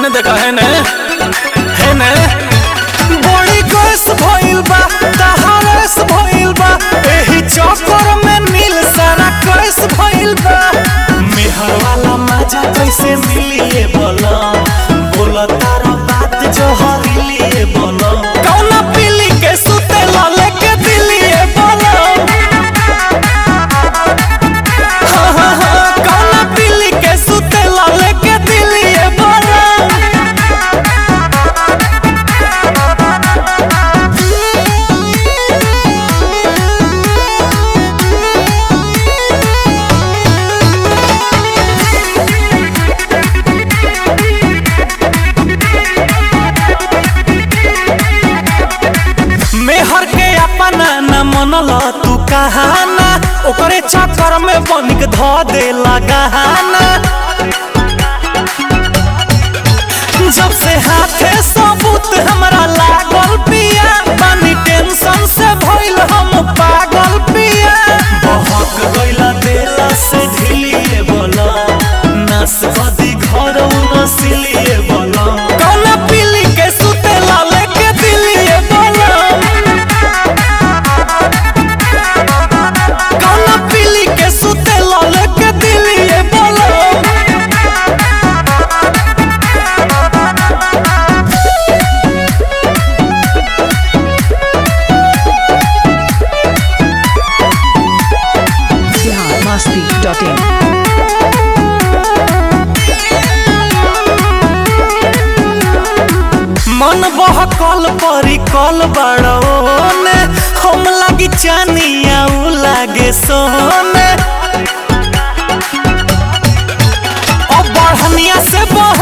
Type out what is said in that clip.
हेने देखा हेने हेने बड़ी गैस भइल बा तहारस भइल बा एही चक्कर में नील सारा कैस भइल बा मेहर वाला मजा कैसे मिलिए बोला बोला तारा बात जो हरिलिए बोला कौना पीली के सुते लाले के दिलिए बोला हाँ हाँ हाँ कौना पीली के सुते लाले के दिलिए बोला मेहर के अपना न मनल तू कहाना ओकरे चक्कर में बनिक ध दे लगाना जब से हाथे सबूत हमरा लागल पिया बानी टेंशन से भइल हम पागल पिया बहक गइला देला से ढिलिए बोला नस बदी घर नसिलिए बोला कौना पीली के सुते लाले के दिलिए बोला कौना पीली के सुते लाले के दिलिए बोला biharmasti.in मन बहकल परी कल बड़ोने हम लागी चानिया उ लागे सोने ओ बढ़निया से बह